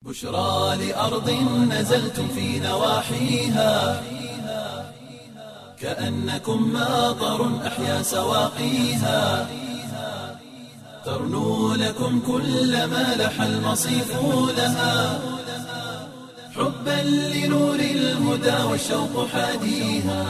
بشرى لأرض نزلتم في نواحيها كأنكم ماطر أحيا سواقيها ترنو لكم كل ما لح المصيف لها حبا لنور الهدى والشوق حاديها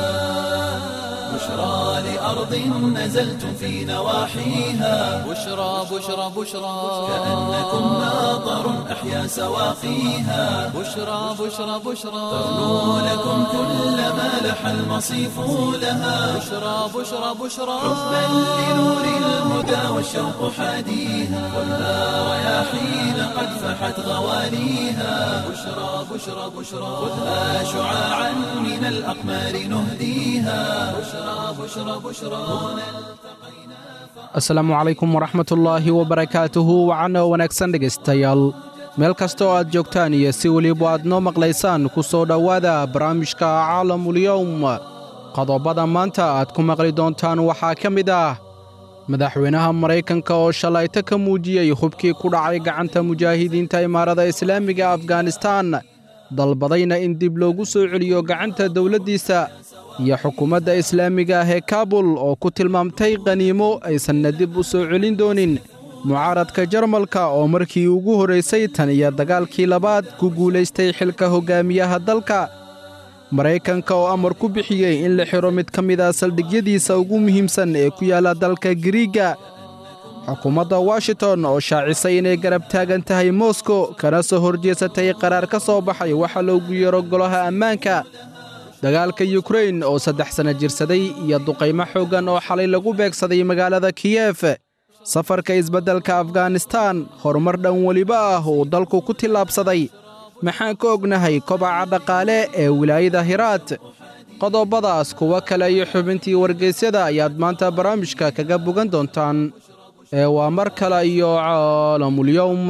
بشرى لأرض نزلتم في نواحيها بشرى بشرى بشرى كأنكم ماطر أحيا سواقيها بشرى بشرى بشرى ترنو لكم كل ما لح المصيف لها بشرى بشرى بشرى حبا لنور الهدى والشوق حاديها خذها رياحين قد فحت غواليها بشرى بشرى بشرى خذها شعاعا من الأقمار نهديها بشرى بشرى بشرى هنا asalaamu calaykum waraxmatullaahi wabarakaatuhu wacana wanaagsan dhegaystayaal meel kasta oo aad joogtaan iyo si weliba aad noo maqlaysaan ku soo dhowaada barnaamijka caalamulyowm qodobada maanta aad ku maqli doontaan waxaa ka mid ah madaxweynaha maraykanka oo shalayto ka muujiyey hubkii ku dhacay gacanta mujaahidiinta imaarada islaamiga afganistaan dalbadayna in dib loogu soo celiyo gacanta dowladdiisa iyo xukuumadda islaamiga ah ee kaabul oo ku tilmaamtay qaniimo aysanna dib u soo celin doonin mucaaradka jarmalka oo markii ugu horraysay tan iyo dagaalkii labaad ku guulaystay xilka hoggaamiyaha dalka maraykanka oo amar ku bixiyey in la xidho mid ka mid a saldhigyadiisa ugu muhiimsan ee ku yaalla dalka giriigga xukuumadda washington oo shaacisay inay garab taagan tahay moskow kana soo horjeesatay qaraar ka soo baxay waxa loogu yeero golaha ammaanka dagaalka yukrain oo saddex sanno jirsaday iyo duqaymo xooggan oo xalay lagu beegsaday magaalada kiyef safarka isbeddelka afganistaan horumar dhan weliba ah uu dalku ku tillaabsaday maxaan ka ognahay kobaca dhaqaale ee wilaayada hiraat qodobadaas kuwo kale iyo xubintii wargeysyada ayaad maanta barnaamijka kaga bogan doontaan ee waa mar kale iyo caalamulyowm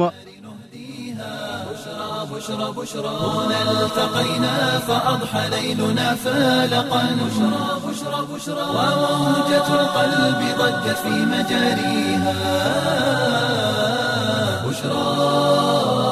بشرى بشرى هنا التقينا فأضحى ليلنا فالقا بشرى بشرى بشرى وموجة القلب ضجت في مجاريها بشرى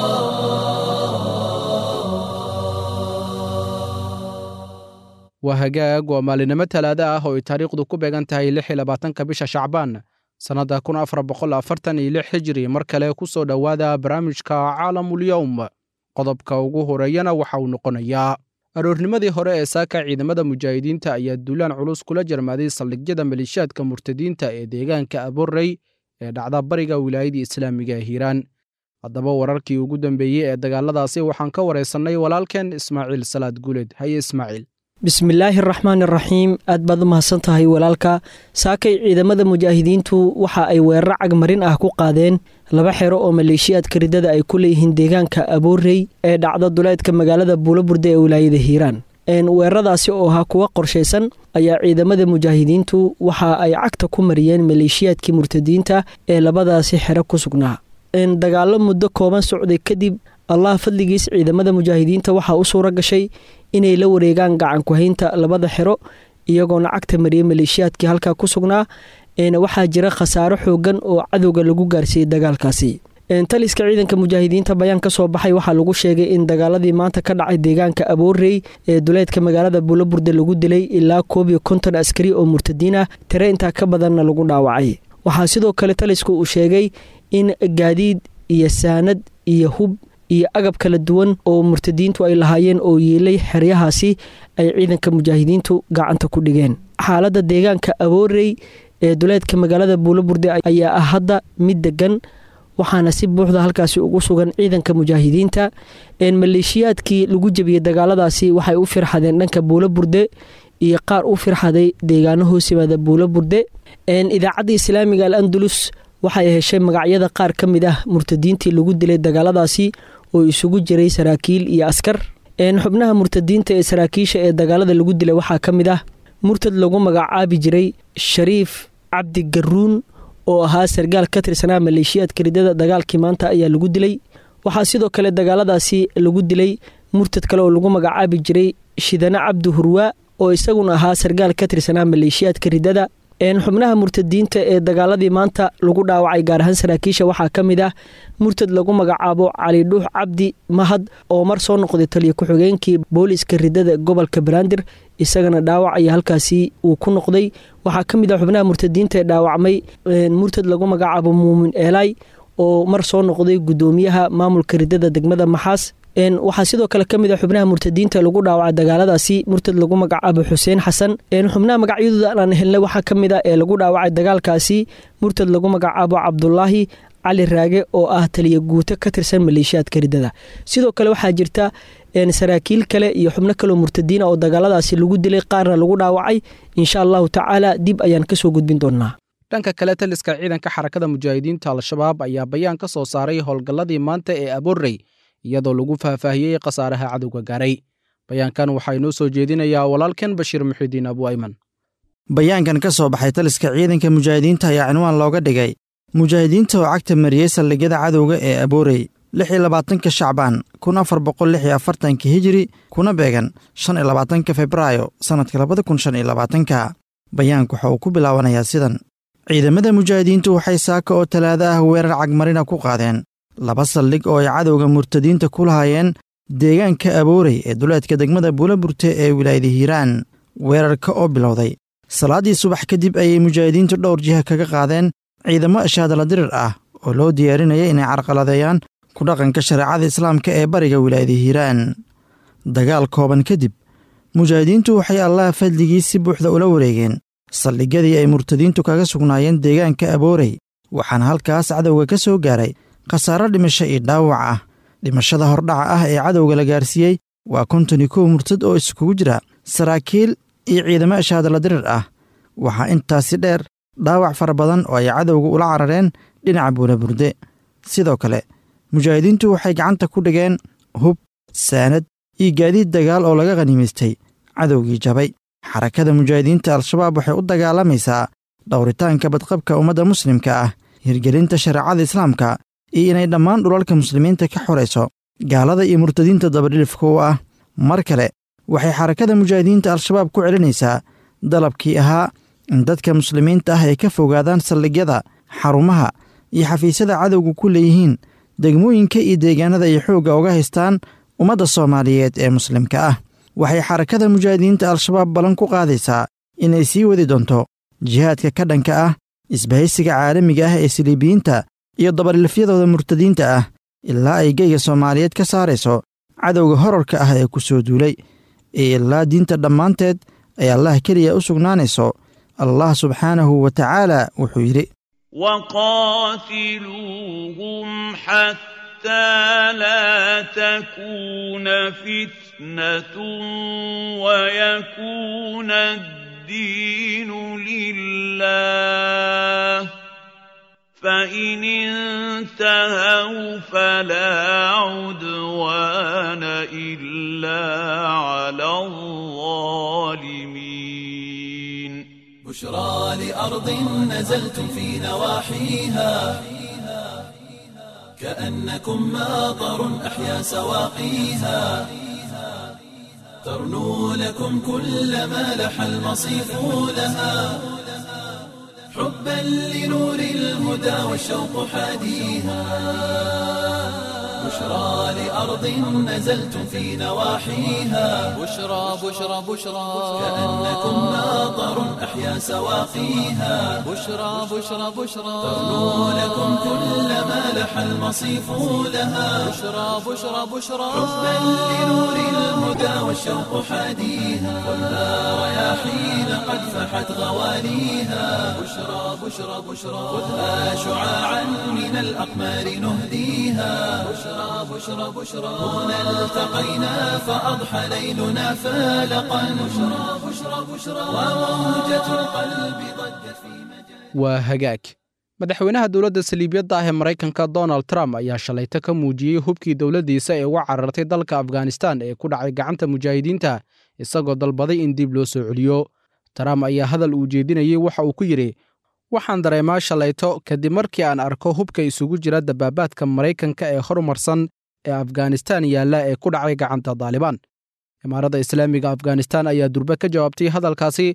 waa hagaag waa maalinimo talaada ah oo ay taariikhdu ku beegan tahay lix iyo labaatanka bisha shacbaan sannadda kun afar boqol afartan iyo lix hijri mar kale ku soo dhowaada barnaamijka caalamulyowm qodobka ugu horeeyana waxa uu noqonayaa aroornimadii hore ee saaka ciidamada mujaahidiinta ayaa duulaan culus kula jarmaaday saldhigyada maleeshiyaadka murtadiinta ee deegaanka aborrey ee dhacda bariga wilaayadii islaamiga ee hiiraan haddaba wararkii ugu dambeeyey ee dagaaladaasi waxaan ka waraysannay walaalkeen ismaaciil salaad guuled haye ismaaciil bismillaahi araxmaan iraxiim aad baad u mahadsan tahay walaalka saakay ciidamada mujaahidiintu waxa ay weerar cagmarin ah ku qaadeen laba xero oo maleeshiyaadka riddada ay ku leeyihiin deegaanka aboorey ee dhacda duleedka magaalada buulaburde ee wilaayada hiiraan weeraradaasi oo ahaa kuwa qorshaysan ayaa ciidamada mujaahidiintu waxa ay cagta ku mariyeen maleeshiyaadkii murtadiinta ee labadaasi xero ku sugnaa dagaallo muddo kooban socday kadib allah fadligiis ciidamada mujaahidiinta waxaa u suura gashay inay la wareegaan gacankuhaynta labada xero iyagoona cagta mariyey maleeshiyaadkii halkaa ku sugnaa waxaa jira khasaaro xoogan oo cadowga lagu gaarsiiyey dagaalkaasi taliska ciidanka mujaahidiinta bayaan ka soo baxay waxaa lagu sheegay in dagaaladii maanta ka dhacay deegaanka aboorey ee duleedka magaalada buulaburde lagu dilay ilaa koob iyo konton askari oo murtadiin ah tire intaa ka badanna lagu dhaawacay waxaa sidoo kale talisku uu sheegay in gaadiid iyo saanad iyo hub iyo agab kala duwan oo murtadiintu ay lahaayeen oo yiilay xeryahaasi ay ciidanka mujaahidiintu gacanta ku dhigeen xaaladda deegaanka aboorey ee duleedka magaalada buulaburde ayaa ah hadda mid degan waxaana si buuxda halkaasi ugu sugan ciidanka mujaahidiinta maleeshiyaadkii lagu jebiyey dagaaladaasi waxay u firxadeen dhanka buulaburde iyo qaar u firxaday deegaano hoos yimaada buulaburde idaacadda islaamiga al andalus waxay heshay magacyada qaar ka mid ah murtadiintii lagu dilay dagaaladaasi oo isugu jiray saraakiil iyo askar xubnaha murtadiinta ee saraakiisha ee dagaalada lagu dilay waxaa ka mid ah murtad lagu magacaabi jiray shariif cabdi garuun oo ahaa sargaal ka tirsanaa maleeshiyaadka riddada dagaalkii maanta ayaa lagu dilay waxaa sidoo kale dagaaladaasi lagu dilay murtad kale oo lagu magacaabi jiray shidane cabdi hurwaa oo isaguna ahaa sargaal ka tirsanaa maleeshiyaadka riddada xubnaha murtadiinta ee dagaaladii maanta lagu dhaawacay gaar ahaan saraakiisha waxaa ka mid ah murtad lagu magacaabo cali dhuux cabdi mahad oo mar soo noqday taliya ku-xigeenkii booliiska ridada gobolka banaadir isagana dhaawac ayaa halkaasi uu ku noqday waxaa ka mid ah xubnaha murtadiinta ee dhaawacmay murtad lagu magacaabo muumin eelay oo mar soo noqday gudoomiyaha maamulka ridada degmada maxaas waxaa sidoo kale ka mid a xubnaha murtadiinta lagu dhaawaca dagaaladaasi murtad lagu magacaabo xuseen xasan xubnaha magacyadooda aan helnay waxaa ka mid a ee lagu dhaawacay dagaalkaasi murtad lagu magacaabo cabdulaahi cali raage oo ah taliya guuto ka tirsan maleeshiyaadka ridada sidoo kale waxaa jirta saraakiil kale iyo xubno kaleo murtadiina oo dagaaladaasi lagu dilay qaarna lagu dhaawacay insha allahu tacaala dib ayaan kasoo gudbin doonaa dhanka kale taliska ciidanka xarakada mujaahidiinta al-shabaab ayaa bayaan ka soo saaray howlgalladii maanta ee aborrey iyadoo lagu faahfaahiyey khasaaraha cadowga gaaray bayaankan waxaa inoo soo jeedinayaa walaalkan bashiir muxidiin abu ayman bayaankan ka soo baxay taliska ciidanka mujaahidiinta ayaa cinwaan looga dhigay mujaahidiinta oo cagta mariyey saldhigyada cadowga ee aboorey lix iyo labaatanka shacbaan kun afar boqol lix iyo afartanka hijiri kuna beegan shan iyo labaatanka febraayo sannadka labada kun shan iyo labaatanka bayaanku waxa uu ku bilaabanayaa sidan ciidamada mujaahidiintu waxay saaka oo talaado ah weerar cagmarina ku qaadeen laba saldhig oo ay cadowga murtadiinta ku lahaayeen deegaanka aboorey ee duleedka degmada buulaburte ee wilaayada hiiraan weerarka oo bilowday salaaddii subax kadib ayay mujaahidiintu dhowr jiha kaga qaadeen ciidamo ashaadala dirir ah oo loo diyaarinaya inay carqaladeeyaan ku dhaqanka shareecada islaamka ee bariga wilaayada hiiraan dagaal kooban kadib mujaahidiintu waxay allaha fadligii si buuxda ula wareegeen saldhigyadii ay murtadiintu kaga sugnaayeen deegaanka aboorey waxaana halkaas cadowga ka soo gaaray khasaaro dhimasho iyo dhaawac ah dhimashada hordhaca ah ee cadowga la gaarsiiyey waa konton iyo kow murtad oo iskugu jira saraakiil iyo ciidamo ashaadala dirir ah waxaa intaasi dheer dhaawac fara badan oo ay cadowga ula carareen dhinaca buulaburde sidoo kale mujaahidiintu waxay gacanta ku dhigeen hub saanad iyo gaadiid dagaal oo laga khaniimaystay cadowgii jabay xarakada mujaahidiinta al-shabaab waxay u dagaalamaysaa dhowritaanka badqabka ummadda muslimka ah hirgelinta shareecada islaamka iyo inay dhammaan dhulalka muslimiinta ka xorayso gaalada iyo murtadiinta dabadhilifka u ah mar kale waxay xarakada mujaahidiinta al-shabaab ku celinaysaa dalabkii ahaa in dadka muslimiinta ah ay ka fogaadaan saldhigyada xarumaha iyo xafiisyada cadowga ku leeyihiin degmooyinka iyo deegaanada ay xoogga uga haystaan ummadda soomaaliyeed ee muslimka ah waxay xarakada mujaahidiinta al-shabaab ballan ku qaadaysaa inay sii wadi doonto jihaadka ka dhanka ah isbahaysiga caalamiga ah ee siliibiyiinta iyo dabadhilfyadooda murtadiinta ah ilaa ay geyga soomaaliyeed ka saarayso cadowga horarka ah ee ku soo duulay ee ilaa diinta dhammaanteed ay allah keliya u sugnaanayso allah subxaanahu wa tacaala wuxuu yidhi وقاتلوهم حتى لا تكون فتنة ويكون الدين لله فإن انتهوا فلا عدوان إلا على الظالمين بشرى لأرض نزلتم في نواحيها كأنكم ماطر أحيا سواقيها ترنو لكم كل ما لح المصيف لها حبا لنور الهدى والشوق حاديها بشرى لأرض نزلتم في نواحيها بشرى بشرى بشرى كأنكم ماطر أحيا سواقيها بشرى بشرى بشرى ترنو لكم كل ما لح المصيف لها بشرى بشرى بشرى حبا لنور الهدى والشوق حاديها خذها رياحين قد فحت غواليها بشرى بشرى بشرى خذها شعاعا من الأقمار نهديها بشرى بشرى بشرى هنا التقينا فأضحى ليلنا فالقا بشرى بشرى بشرى وموجة القلب ضجت في مجال waa hagaag madaxweynaha dowladda saliibiyadda ah ee maraykanka donald trump ayaa shalayto ka muujiyey hubkii dowladdiisa ee uga carartay dalka afghanistan ee ku dhacay gacanta mujaahidiinta isagoo dalbaday in dib loo soo celiyo trump ayaa hadal uu jeedinayey waxa uu ku yidhi waxaan dareemaa shalayto kadib markii aan arko hubka isugu jira dabaabaadka maraykanka ee horumarsan ee afghanistan yaalla ee ku dhacay gacanta daalibaan imaaradda islaamiga afghanistan ayaa durbe ka jawaabtay hadalkaasi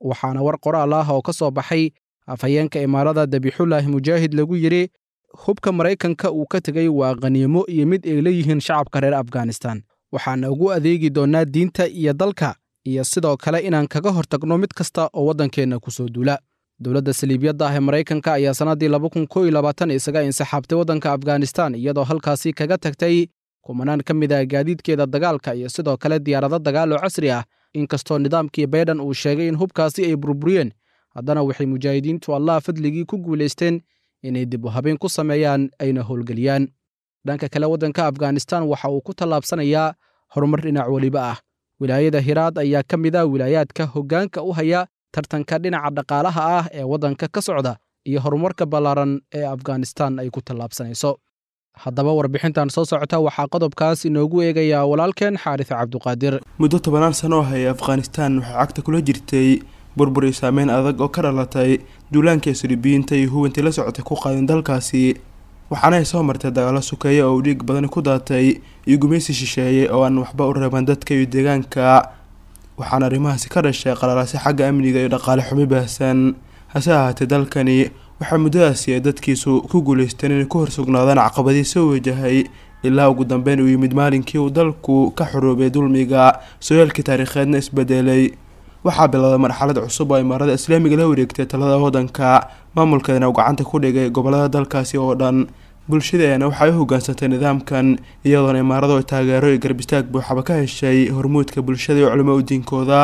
waxaana war qoraal ah oo ka soo baxay afhayeenka imaarada dabixullaahi mujaahid lagu yidhi hubka maraykanka uu ka tegay waa khaniimo iyo mid ay leeyihiin shacabka reer afghanistan waxaana ugu adeegi doonnaa diinta iyo dalka iyo sidoo kale inaan kaga hortagno mid kasta oo waddankeenna ku soo duula dowladda saliibiyadda ah ee maraykanka ayaa sannaddii isaga insixaabtay waddanka afghanistan iyadoo halkaasi kaga tagtay kumanaan ka mid ah gaadiidkeeda dagaalka iyo sidoo kale diyaarado dagaal oo casri ah inkastoo nidaamkii bayden uu sheegay in hubkaasi ay burburiyeen haddana waxay mujaahidiintu allah fadligii ku guulaysteen inay dib u habeen ku sameeyaan ayna howlgeliyaan dhanka kale waddanka afghanistan waxa uu ku tallaabsanayaa horumar dhinac weliba ah wilaayada hiraad ayaa ka mid ah wilaayaadka hoggaanka u haya tartanka dhinaca dhaqaalaha ah ee waddanka ka socda iyo horumarka ballaaran ee afghanistan ay ku tallaabsanayso haddaba warbixintan soo socota waxaa qodobkaas inoogu eegayaa walaalkeen xaaris cabduqaadir muddo tobanaan sano oo hayay afghanistan waxay cagta kula jirtay burbur iyo saameyn adag oo ka dhalatay duulaanka siribiyiinta iyo huwantii la socotay ku qaadeen dalkaasi waxaana ay soo martay dagaalo sukeeye oo uu dhiig badani ku daatay iyo gumaysi shisheeyey oo aan waxba u reeban dadka iyo deegaanka waxaana arrimahaasi ka dhashay qalalaasi xagga amniga iyo dhaqaale xumi baahsan hase ahaatee dalkani waxaa muddadaasi ay dadkiisu ku guulaysteen inay ku horsugnaadaan caqabadii soo wajahay ilaa ugu dambeyn uu yimid maalinkii uu dalku ka xoroobay dulmiga sooyaalkii taariikheedna isbedelay waxaa bilowday marxalad cusub oo imaarada islaamiga la wareegtay talada waddanka maamulkeedana uu gacanta ku dhigay gobolada dalkaasi oo dhan bulshadeena waxay u hoggaansantay nidaamkan iyadoona imaaradu ay taageero iyo garbistaag buuxaba ka heshay hormuudka bulshada iyo culimo u diinkooda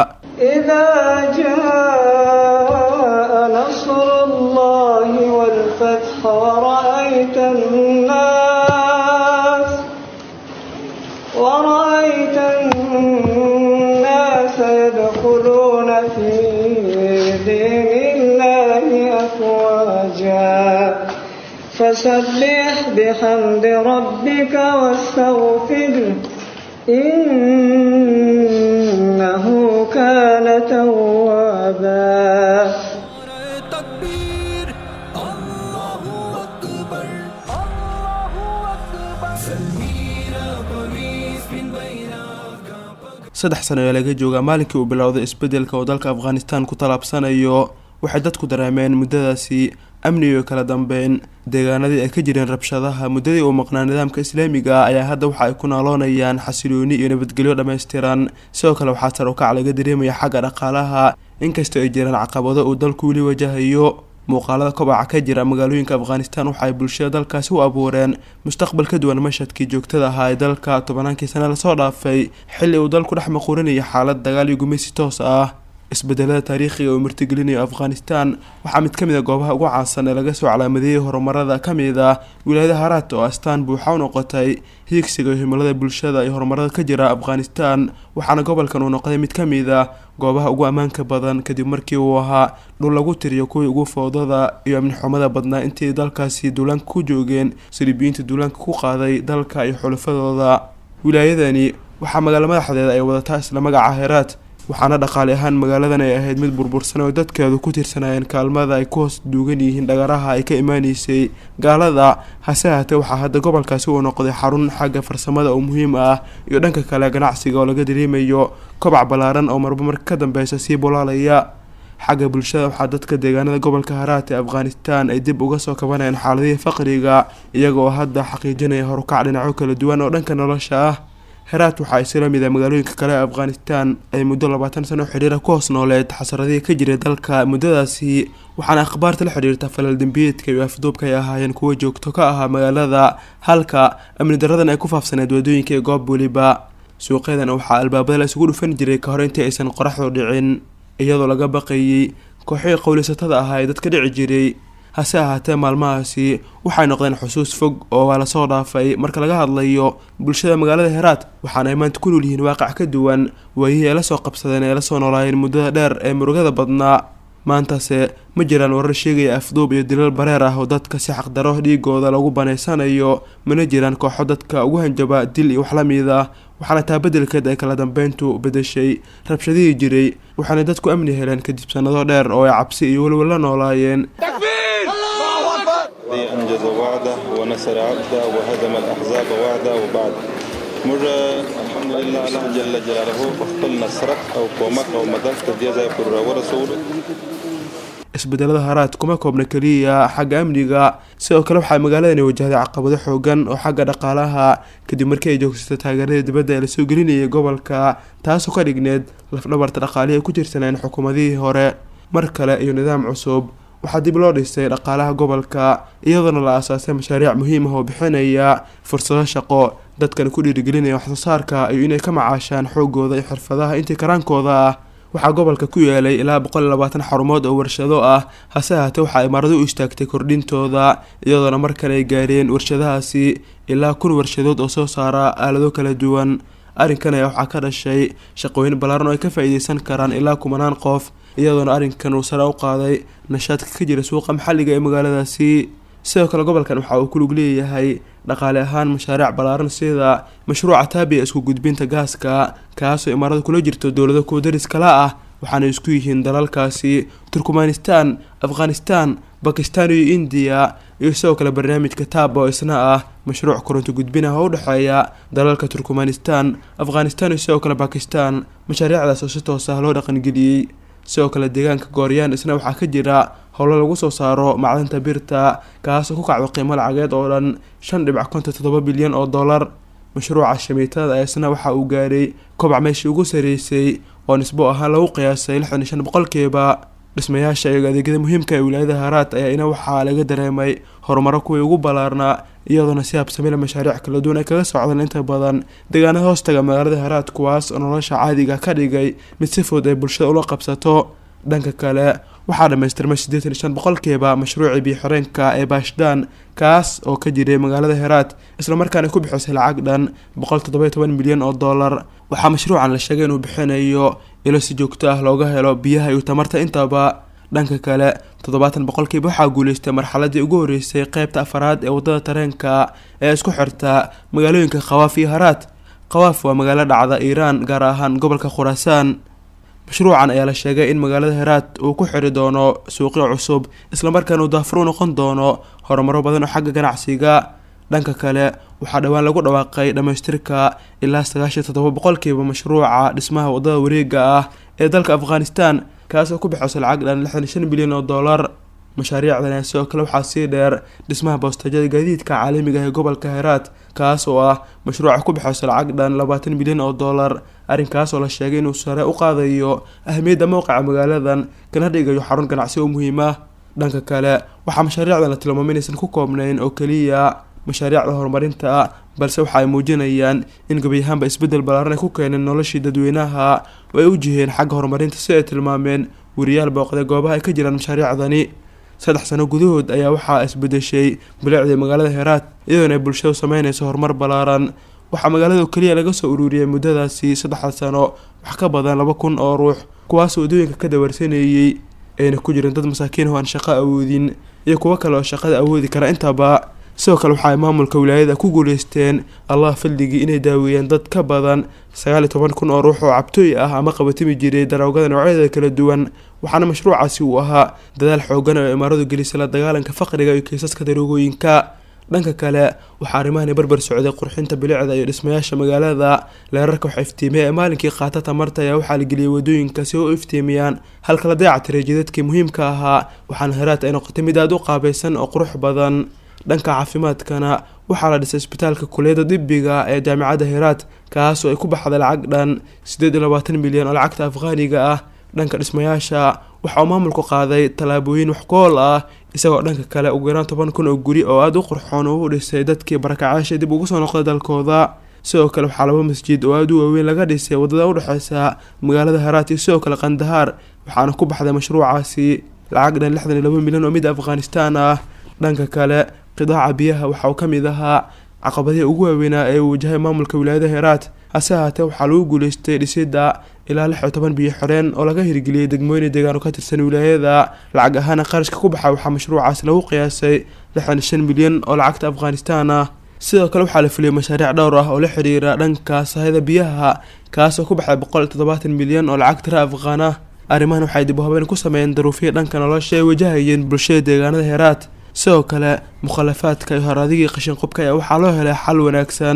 ورأيت الناس ورأيت الناس يدخلون في دين الله أفواجا فسبح بحمد ربك واستغفره إنه كان توابا saddex sano ee laga joogaa maalinkii uu bilowday isbedelka oo dalka afghanistan ku tallaabsanayo waxay dadku dareemeen muddadaasi amni iyo kala dambeyn deegaanadii ay ka jireen rabshadaha muddadii uu maqnaa nidaamka islaamiga ayaa hadda waxa ay ku naaloonayaan xasilooni iyo nabadgelyo dhammaystiran sidoo kale waxaa sar u kac laga dareemaya xagga dhaqaalaha inkastoo ay jiraan caqabado uu dalku weli wajahayo muuqaalada kobaca ka jira magaalooyinka afghanistan waxa ay bulshada dalkaasi u abuureen mustaqbal ka duwan mashadkii joogtada ahaa ee dalka tobannaankii sane lasoo dhaafay xilli uu dalku dhex maquurinaya xaalad dagaal iyo gumaysi toos ah isbedelada taariikhiga uu martigelinayo afghanistan waxaa mid ka mid a goobaha ugu caansan ee laga soo calaamadeeyey horumarada ka mid ah wilaayada haraat oo astaan buuxa u noqotay hiigsiga iyo himilada bulshada iyo horumarada ka jira afghanistan waxaana gobolkan uu noqday mid ka mid a goobaha ugu ammaanka badan kadib markii uu ahaa dhul lagu tiriyo kuwii ugu foodada iyo amni xumada badnaa intii dalkaasi duulaanka ku joogeen saliibiyiinta duulaanka ku qaaday dalka iyo xulafadooda wilaayadani waxaa magaalo madaxdeeda ay wadataa isla magaca heraat waxaana dhaqaale ahaan magaaladan ay ahayd mid burbursan oo dadkeedu ku tirsanaayeen kaalmada ay ku hoos duugan yihiin dhagaraha ay ka imaaneysay gaalada hase haatee waxaa hadda gobolkaasi uu noqday xarun xagga farsamada oo muhiim ah iyo dhanka kale ganacsiga oo laga dareemayo kobac ballaaran oo marba marka ka dambeysa sii bulaalaya xagga bulshada waxaa dadka deegaanada gobolka haraat ee afghanistan ay dib uga soo kabanayaan xaaladihii faqriga iyaga oo hadda xaqiijinaya horukac dhinacyo kala duwan oo dhanka nolosha ah heraat waxaa isla mid a magaalooyinka kale ee afghanistan ay muddo labaatan sano xidhiira ku hoos nooleed xasaradihii ka jiray dalka muddadaasi waxaana akhbaarta la xidhiirta falal dembiyeedka iyo afduubka ay ahaayeen kuwo joogto ka ahaa magaalada halka amni daradan ay ku faafsaneed waddooyinka ee goob weliba suuqyadan waxaa albaabada la isugu dhufan jiray ka hor intii aysan qoraxdu dhicin iyadoo laga baqayey kooxihii qowlisatada ahaa ee dadka dhici jiray hase ahaatee maalmahaasi waxay noqdeen xusuus fog oo waa lasoo dhaafay marka laga hadlayo bulshada magaalada heraat waxaana ay maanta ku nool yihiin waaqac ka duwan waayihii ay la soo qabsadeen ee lasoo noolaayeen muddada dheer ee murugada badnaa maantase ma jiraan warar sheegaya afduub iyo dilal bareer ah oo dadka si xaqdaro dhiigooda lagu banaysanayo mana jiraan kooxo dadka ugu hanjaba dil iyo wax la mid ah waxaana taa beddelkeed ay kala dambeyntu bedeshay rabshadihii jiray waxaana dadku amni heleen kadib sannado dheer oo ay cabsi iyo welwel la noolaayeen أنجز وعده ونصر عبده وهزم الأحزاب وعده وبعد موږ الحمدلله الله جل جلاله په خپل نصرت او کومک او مدد ته دې ځای پورې راورسولو isbedelada haraad kuma koobna keliya xagga amniga sidoo kale waxaa magaaladani wajahday caqabado xoogan oo xagga dhaqaalaha kadib markii ay joogsatay taageerada dibadda ee lasoo gelinayay gobolka taasoo ka dhigneed lafdhabarta dhaqaalihi ay ku jirsaneen xukuumadihii hore mar kale iyo nidaam cusub waxaa dib loo dhisay dhaqaalaha gobolka iyadoona la aasaasay mashaariic muhiim ah oo bixinaya fursado shaqo dadkana ku dhiirigelinaya waxsoosaarka iyo inay ka macaashaan xoogooda iyo xirfadaha intii karaankooda ah waxaa gobolka ku yeelay ilaa boqol iyo labaatan xarumood oo warshado ah hase ahaatee waxaa imaarado u istaagtay kordhintooda iyadoona mar kale ay gaareen warshadahaasi ilaa kun warshadood oo soo saara aalado kala duwan arrinkan ayaa waxaa ka dhashay shaqooyin ballaaran oo ay ka faa-iideysan karaan ilaa kumanaan qof iyadoona arrinkan uu sare u qaaday nashaadka ka jira suuqa maxalliga ee magaaladaasi sidoo kale gobolkan waxa uu ku lug leeyahay dhaqaale ahaan mashaariic ballaaran sida mashruuca taabiya isku gudbinta gaaska kaasoo imaarada kula jirto dowlado kuwa daris kala ah waxaana isku yihiin dalalkaasi turkmanistan afghanistan bakistan iyo indiya iyo sidoo kale barnaamijka taaba oo isna ah mashruuc koronto gudbin ah oo u dhexeeya dalalka turkmanistan afghanistan iyo sidoo kale bakistan mashaariicdaas oo si toos ah loo dhaqangeliyey sidoo kale deegaanka gooryaan isna waxaa ka jira howlo lagu soo saaro macdanta birta kaasoo ku kacdo qiimo lacageed oo dhan shan dhibac konton toddoba bilyan oo dollar mashruuca shamiitada isna waxa uu gaaray kobac meeshii ugu sareysay oo nisbo ahaan lagu qiyaasay lixdan iyo shan boqolkiiba dhismayaasha iyo adeegyada muhiimka ee wilaayada haraad ayaa ina waxaa laga dareemay horumaro kuwii ugu ballaarnaa iyadoona si habsamila mashaariic kala duwan ay kaga socdaan inta badan deegaanada hoostaga magaalada haraad kuwaas oo nolosha caadiga ka dhigay mid si fudud ay bulshada ula qabsato dhanka kale waxaa dhammaystirmay siddeetan iyo shan boqolkiiba mashruucii biyo-xoreenka ee baashdaan kaas oo ka jiray magaalada heraad islamarkaana ku bixisay lacag dhan boqol toddoba iyo toban milyan oo dollar waxaa mashruucan la sheegay inuu bixinayo ilo si joogto ah looga helo biyaha iyo tamarta intaba dhanka kale toddobaatan boqolkiiba waxaa guuleystay marxaladii ugu horeysay qeybta afaraad ee wadada tareenka ee isku xirta magaalooyinka khawaaf iyo haraad khawaaf waa magaalo dhacda iiraan gaar ahaan gobolka khuraasaan mashruucan ayaa la sheegay in magaalada heraad uu ku xiri doono suuqyo cusub islamarkaana uu daafur u noqon doono horumaro badan oo xagga ganacsiga dhanka kale waxaa dhowaan lagu dhawaaqay dhammaystirka ilaa sagaashan toddoba boqolkiiba mashruuca dhismaha wadada wareega ah ee dalka afghanistan kaasoo ku bixisay lacag dhan lixdan iyo shan bilyan oo dollar mashaariicdan sidoo kale waxaa sii dheer dhismaha boostajada gaadiidka caalamiga ah ee gobolka heraad kaas oo ah mashruuca ku bixisay lacag dhan labaatan milyan oo dollar arrinkaas oo la sheegay inuu sare u qaadayo ahmiyadda mowqica magaaladan kana dhigayo xarun ganacsi oo muhiim ah dhanka kale waxaa mashaariicdan la tilmaamay inaysan ku koobnayn oo keliya mashaariicda horumarinta balse waxa ay muujinayaan in gebi ahaanba isbeddel ballaaran ay ku keeneen noloshii dadweynaha oo ay u jiheen xagga horumarinta si ay tilmaameen weriyaal booqday goobaha ay ka jiraan mashaariicdani saddex sano gudahood ayaa waxaa isbedeshay bilicdii magaalada heraad iyadoona ay bulshadu sameynayso horumar ballaaran waxaa magaalada keliya laga soo ururiyay muddadaasi saddexda sano wax ka badan laba kun oo ruux kuwaasoo waddooyinka ka dawarsaneeyey ayna ku jirin dad masaakiin oo aan shaqo awoodin iyo kuwo kale oo shaqada awoodi kara intaba sidoo kale waxa ay maamulka wilaayada ku guuleysteen allah fadligii inay daaweeyeen dad ka badan sagaal iyo toban kun oo ruux oo cabtooy ah ama qabatimi jiray daroogada noocyadeeda kala duwan waxaana mashruucaasi uu ahaa dadaal xoogan oo imaaradu gelisay la dagaalanka faqriga iyo kiisaska daroogooyinka dhanka kale waxaa arrimahani barbar socday qurxinta bilicda iyo dhismayaasha magaalada leerarka wax iftiimiya ee maalinkii qaata tamarta ayaa waxaa la geliyay wadooyinka si u iftiimiyaan halka la dayaca tiray jidadkii muhiimka ahaa waxaana heraad ay noqotay mid aada u qaabaysan oo qurux badan dhanka caafimaadkana waxaa la dhisay isbitaalka kuliyadda dibbiga ee jaamicadda heraad kaas oo ay ku baxday lacag dhan siddeed iyo labaatan milyan oo lacagta afghaaniga ah dhanka dhismayaasha waxa uu maamulku qaaday tallaabooyin wax ku-ool ah isagoo dhanka kale ugu yaraan toban kun oo guri oo aada u qurxoon uu u dhisay dadkii barakacaasha dib ugu soo noqday dalkooda sidoo kale waxaa laba masjid oo aada u waaweyn laga dhisay waddada udhexeysa magaalada haraat iyo sidoo kale kandahaar waxaana ku baxday mashruucaasi lacag dhan lixdan iyo laba milyan oo mid afghanistaan ah dhanka kale qidaaca biyaha waxa uu ka mid ahaa caqabadihii ugu waaweynaa ee uu wajahay maamulka wilaayada heraat hase ahaatee waxaa lagu guuleystay dhisidda ilaa lix iyo toban biyo xoreen oo laga hirgeliyey degmooyin deegaan oo ka tirsan wilaayada lacag ahaana qarashka ku baxa waxaa mashruucaas lagu qiyaasay lixdan iyo shan milyan oo lacagta afghanistaan ah sidoo kale waxaa la fuliyey mashaariic dhowr ah oo la xiriira dhanka sahayda biyaha kaasoo ku baxday boqol iyo toddobaatan milyan oo lacag tira afghaan ah arrimahan waxay dib u habeen ku sameeyeen daruufihii dhanka nolosha ay wajahayeen bulshada deegaanada heraat sidoo kale mukhalafaadka iyo horadigii qashin qubka ayaa waxaa loo helay xal wanaagsan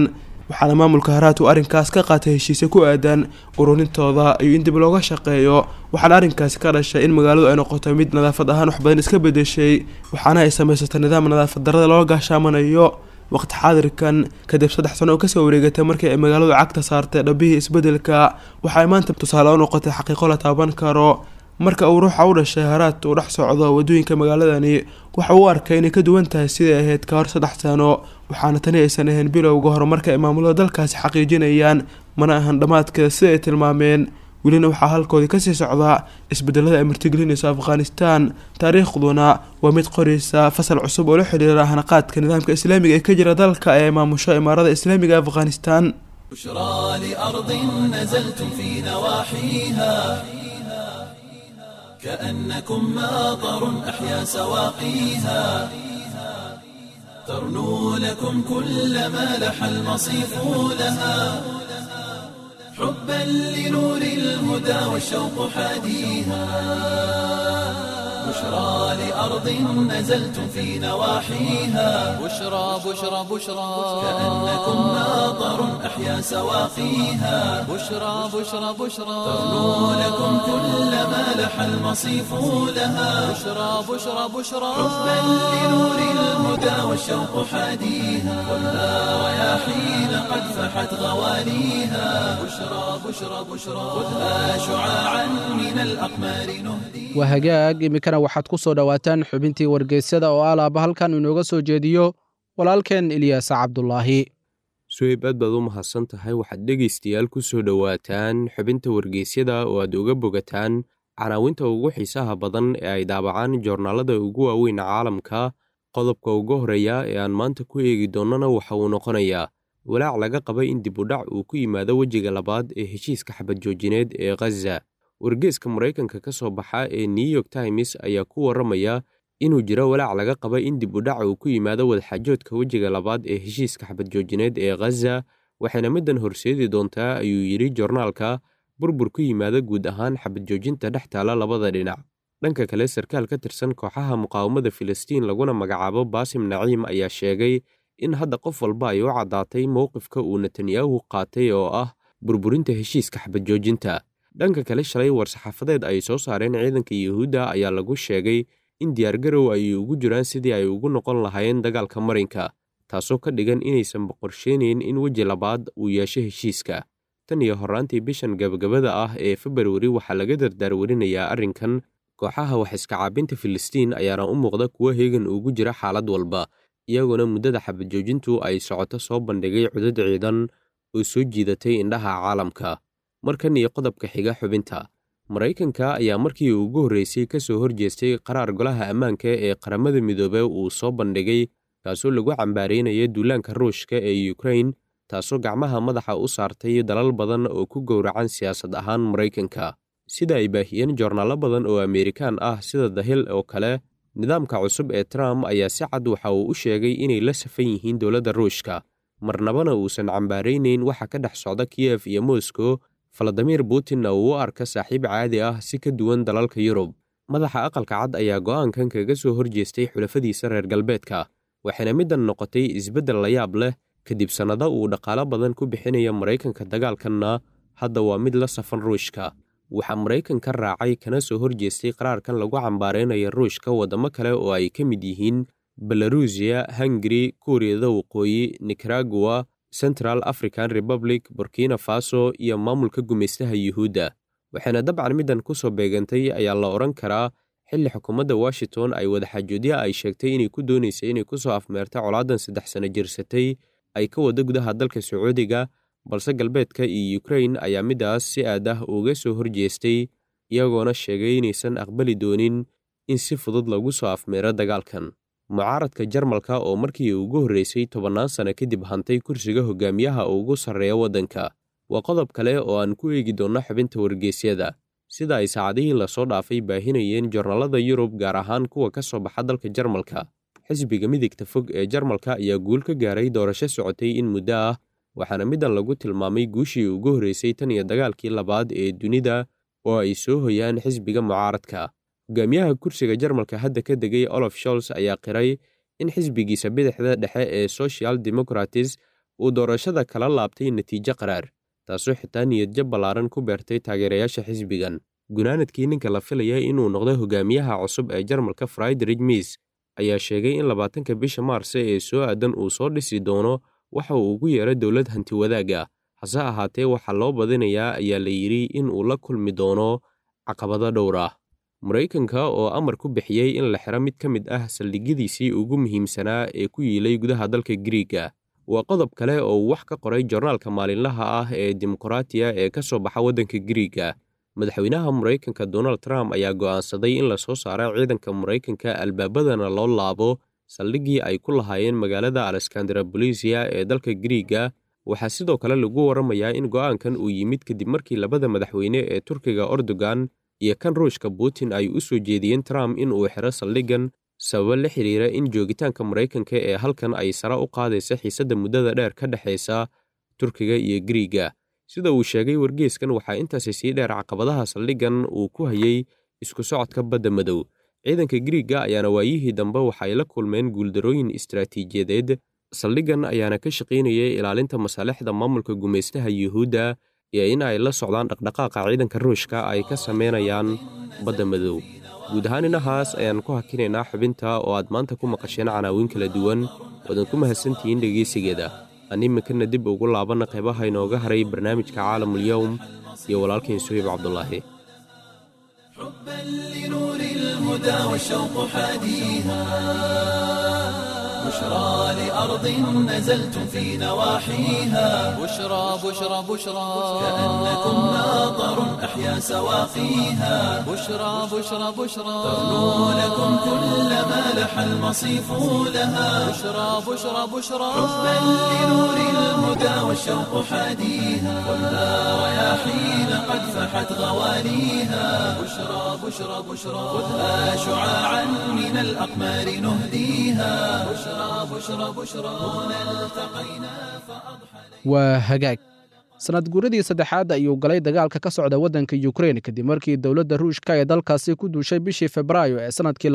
waxaana maamulka haraat uu arrinkaas ka qaatay heshiisyo ku aadan ururintooda iyo in dib looga shaqeeyo waxaana arrinkaasi ka dhashay in magaaladu ay noqoto mid nadaafad ahaan wax badan iska bedeshay waxaana ay samaysatay nidaam nadaafad darrada looga gaashaamanayo waqti xaadirkan kadib saddex sano oo kasoo wareegatay markii ay magaaladu cagta saartay dhabihii isbedelka waxay maanta tusaale u noqotay xaqiiqo la taaban karo marka uu ruuxa u dhashay haraad uu dhex socdo wadooyinka magaaladani waxa uu arkay inay ka duwan tahay siday ahayd ka hor saddex sano waxaana tani aysan ahayn bilowga horumarka ay maamulada dalkaasi xaqiijinayaan mana ahan dhammaadkeeda sida ay tilmaameen welina waxaa halkoodii kasii socdaa isbedelada ay martigelinayso afghanistan taariikhduna waa mid qoraysa fasal cusub oo la xidhiira hanaqaadka nidaamka islaamiga ee ka jira dalka ee maamusho imaarada islaamiga afghanistan بشرى لأرض نزلتم في نواحيها كأنكم ماطر أحيا سواقيها ترنو لكم كل ما لح المصيف لها حبا لنور الهدى والشوق حاديها بشرى لأرض نزلتم في نواحيها بشرى بشرى بشرى كأنكم ماطر أحيا سواقيها بشرى بشرى بشرى ترنو لكم كل ما لح المصيف لها بشرى بشرى بشرى حبا لنور الهدى والشوق حاديها خذها رياحين قد فحت غواليها بشرى بشرى بشرى خذها شعاعا من الأقمار نهدي waa hagaag iminkana waxaad ku soo dhowaataan xubintii wargeysyada oo alaaba halkan inooga soo jeediyo walaalkeen ilyaasa cabdulaahi suhayb aad baad u mahadsan tahay waxaad dhegaystayaal ku soo dhowaataan xubinta wargeysyada oo aad uga bogataan canaawinta ugu xiisaha badan ee ay daabacaan joornaalada ugu waaweyn caalamka qodobka ugu horeeya ee aan maanta ku eegi doonnana waxa uu noqonayaa walaac laga qaba in dib u dhac uu ku yimaado wejiga labaad ee heshiiska xabad joojineed ee khaza wargeeska maraykanka ka soo baxa ee new york times ayaa ku warramaya inuu jiro walaac laga qaba in dib u dhac uu ku yimaado wadaxaajoodka wejiga labaad ee heshiiska xabad joojineed ee khaza waxayna middan horseedi doontaa ayuu yidhi joornaalka burbur ku yimaada guud ahaan xabad joojinta dhex taala labada dhinac dhanka kale sarkaal ka tirsan kooxaha muqaawamada filistiin laguna magacaabo baasim naciim ayaa sheegay in hadda qof walba ay u caddaatay mowqifka uu netanyahu qaatay oo ah burburinta heshiiska xabad joojinta dhanka kale shalay war-saxaafadeed ay soo saareen ciidanka yuhuudda ayaa lagu sheegay in diyaargarow ay ugu jiraan sidii ay ugu noqon lahaayeen dagaalka marinka taasoo ka dhigan inaysan boqorsheynayn in weji labaad uu yeesho heshiiska tan iyo horraantii bishan gabagabada ah ee februari waxaa laga dardaarwarinayaa arrinkan kooxaha wax iska caabinta filistiin ayaana u muuqda kuwo heegan ugu jira xaalad walba iyagoona muddada xabad joojintu ay socoto soo bandhigay cudud ciidan oo soo jiidatay indhaha caalamka markan iyo qodobka xiga xubinta maraykanka ayaa markii ugu horreysay ka soo horjeestay qaraar golaha ammaanka ee qaramada midoobe uu soo bandhigay kaasoo lagu cambaaraynaya duulaanka ruushka ee yukrain taasoo gacmaha madaxa u saartay dalal badan oo ku gowracan siyaasad ahaan maraykanka sida ay baahiyeen joornaallo badan oo ameerikaan ah sida dahil oo kale nidaamka cusub ee trump ayaa si cad waxa uu u sheegay inay la safan yihiin dowladda ruushka marnabana uusan cambaaraynayn waxa ka dhex socda kiyef iyo moscow faladimir putinna uu u arka saaxiib caadi ah si ka duwan dalalka yurub madaxa aqalka cad ayaa go'aankan kaga soo horjeestay xulafadiisa reer galbeedka waxayna middan noqotay isbeddel layaab leh kadib sannado uu dhaqaalo badan ku bixinaya maraykanka dagaalkanna hadda waa mid la safan ruushka waxaa maraykanka raacay kana soo horjeestay qaraarkan lagu cambaaraynaya ruushka waddamo kale oo ay ka mid yihiin belarusiya hungari kuuriyada waqooyi nikaragua central african republic burkina faso iyo maamulka gumaystaha yuhuudda waxayna dabcan middan ku soo beegantay ayaa la odhan karaa xilli xukuumadda washington ay wadaxaajoodya ay sheegtay inay ku doonaysay inay ku soo afmeerta colaadan saddex sano jirsatay ay ka wada gudaha dalka sacuudiga balse galbeedka iyo yukrain ayaa middaas si aad ah uga soo horjeestay iyagoona sheegay inaysan aqbali doonin in si fudud lagu soo afmeero dagaalkan mucaaradka jarmalka oo markii ugu horreysay tobannaan sano kadib hantay kursiga hogaamiyaha ugu sarreeya waddanka waa qodob kale oo aan ku eegi doonno xubinta wargeysyada sida ay saacadihii lasoo dhaafay baahinayeen joornaalada yurub gaar ahaan kuwa ka soo baxa dalka jarmalka xisbiga midigta fog ee jarmalka ayaa guul ka gaaray doorasho socotay in muddo ah waxaana middan lagu tilmaamay guushii ugu horreysay tan iyo dagaalkii labaad ee dunida oo ay soo hoyaan xisbiga mucaaradka hogaamiyaha kursiga jarmalka hadda ka degay olof sholz ayaa qiray in xisbigiisa bidixda dhexe ee social democratis uu doorashada kala laabtay natiijo qaraar taasoo xitaa niyadjab ballaaran ku beertay taageerayaasha xisbigan gunaanadkii ninka la filaya inuu noqdo hogaamiyaha cusub ee jarmalka friderich miis ayaa sheegay in labaatanka bisha maarse ee soo aadan uu soo dhisi doono waxa uu ugu yeeray dowlad hanti wadaag ah hase ahaatee waxaa loo badinayaa ayaa la yidhi in uu la kulmi doono caqabado dhowr ah maraykanka oo amar ku bixiyey in la xiro mid ka mid ah saldhigyadiisii ugu muhiimsanaa ee ku yiilay gudaha dalka griiga waa qodob kale oo uu wax ka qoray jornaalka maalinlaha ah ee dimuqraatiya ee ka soo baxa waddanka griiga madaxweynaha maraykanka donald trump ayaa go'aansaday in la soo saara ciidanka maraykanka albaabadana loo laabo saldhiggii ay ku lahaayeen magaalada aleskandarabolisia ee dalka griiga waxaa sidoo kale lagu warramayaa in go'aankan uu yimid kadib markii labada madaxweyne ee turkiga erdogan iyo kan ruushka putin ay u soo jeediyeen trump in uu xiro saldhiggan sababo la xidhiira in joogitaanka maraykanka ee halkan ay sare u qaadaysa xiisadda muddada dheer ka dhexaysa turkiga iyo griiga sida uu sheegay wargeeskan waxaa intaasi sii dheer caqabadaha saldhiggan uu ku hayey isku socodka badda madow ciidanka griiga ayaana waayihii dambe waxay la kulmeen guuldarooyin istaraatiijiyadeed saldhiggan ayaana ka shaqaynayay ilaalinta masaalixda maamulka gumaystaha yuhuudda iyo in ay la socdaan dhaqdhaqaaqa ciidanka ruushka ay ka samaynayaan badda madow guud ahaan inahaas ayaan ku hakinaynaa xubinta oo aad maanta ku maqasheen canaawiin kala duwan waadan ku mahadsantihiin dhegaysigeeda animikana dib ugu laabanna qaybaha inooga haray barnaamijka caalamulyowm iyo walaalkain suhayb cabdulaahi لنور الهدى والشوق حاديها بشرى لأرض نزلتم في نواحيها بشرى بشرى بشرى كأنكم ماطر أحيا سواقيها بشرى بشرى بشرى تغنو لكم كل ما لح المصيف لها بشرى بشرى بشرى حبا لنور الهدى والشوق حاديها خذها رياحين قد فحت غواليها بشرى بشرى بشرى خذها شعاعا من الأقمار نهديها بشرى بشرى بشرى هنا التقينا فأضحى waa hagaag sanad guuradii saddexaad ayuu galay dagaalka ka socda waddanka yukrein kadib markii dowladda ruushka ee dalkaasi ku duushay bishii febraayo ee sannadkii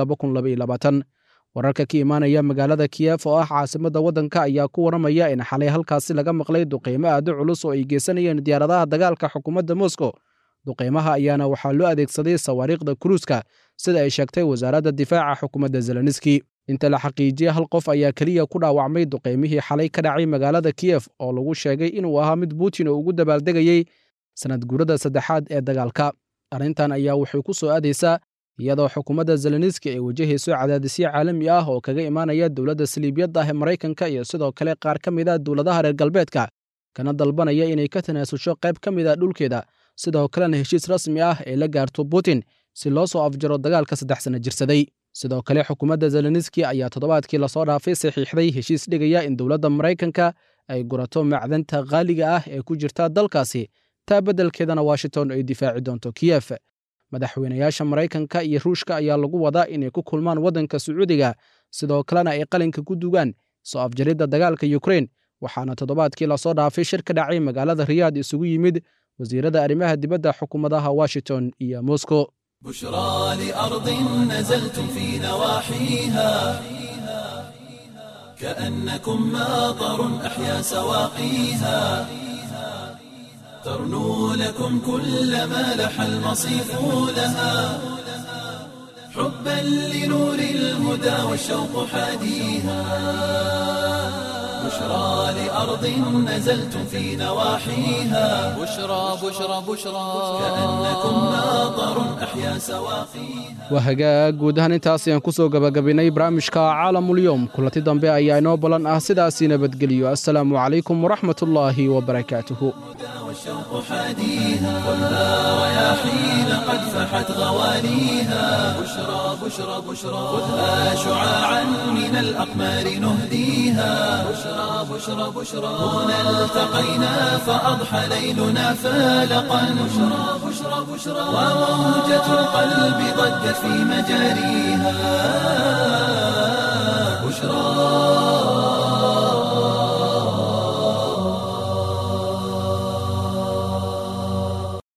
wararka ka imaanaya magaalada kiyef oo ah caasimadda waddanka ayaa ku warramaya in xalay halkaasi laga maqlay duqaymo aado culus oo ay geysanayeen diyaaradaha dagaalka xukuumadda moscow duqaymaha ayaana waxaa loo adeegsaday sawaariikhda kuruuska sida ay sheegtay wasaaradda difaaca xukuumadda zeleniski inta la xaqiijiyey hal qof ayaa keliya ku dhaawacmay duqaymihii xalay ka dhacay magaalada kiyef oo lagu sheegay inuu ahaa mid putin oo ugu dabaaldegayey sanad guurada saddexaad ee dagaalka arrintan ayaa waxay ku soo aadaysaa iyadoo xukuumadda zeleniski ay wajahayso cadaadisyo caalami ah oo kaga imaanaya dowladda saliibiyadda ah ee maraykanka iyo sidoo kale qaar ka mid a dowladaha reer galbeedka kana dalbanaya inay ka tanaasusho qayb ka mid a dhulkeeda sidoo kalena heshiis rasmi ah ay la gaarto putin si loo soo afjaro dagaalka saddex sana jirsaday sidoo kale xukuumadda zeleniski ayaa toddobaadkii lasoo dhaafay saxiixday heshiis dhigaya in dowladda maraykanka ay gurato macdanta qaaliga ah ee ku jirta dalkaasi taa beddelkeedana washington ay difaaci doonto kiyef madaxweynayaasha maraykanka iyo ruushka ayaa lagu wadaa inay ku kulmaan waddanka sacuudiga sidoo kalena ay qalinka ku dugaan soo afjaridda dagaalka yukrein waxaana toddobaadkii lasoo dhaafay shir ka dhacay magaalada riyaad isugu yimid wasiirada arrimaha dibadda xukuumadaha washington iyo moscow بشرى لأرض نزلتم في نواحيها كأنكم ماطر أحيا سواقيها ترنو لكم كل ما لح المصيف لها حبا لنور الهدى والشوق حاديها بشرى لأرض نزلتم في نواحيها بشرى بشرى بشرى كأنكم ماطر أحيا سواقيها waa hagaag guud ahaan intaas ayaan ku soo gabagabaynay barnaamijka caalamulyoom kulanti dambe ayaa inoo ballan ah sidaasii nabadgeliyo assalaamu calaykum waraxmatullaahi wabarakaatuhu والشوق حاديها خذها رياحين قد فحت غواليها بشرى بشرى بشرى خذها شعاعا من الأقمار نهديها بشرى بشرى بشرى هنا التقينا فأضحى ليلنا فالقا بشرى بشرى بشرى وموجة القلب ضجت في مجاريها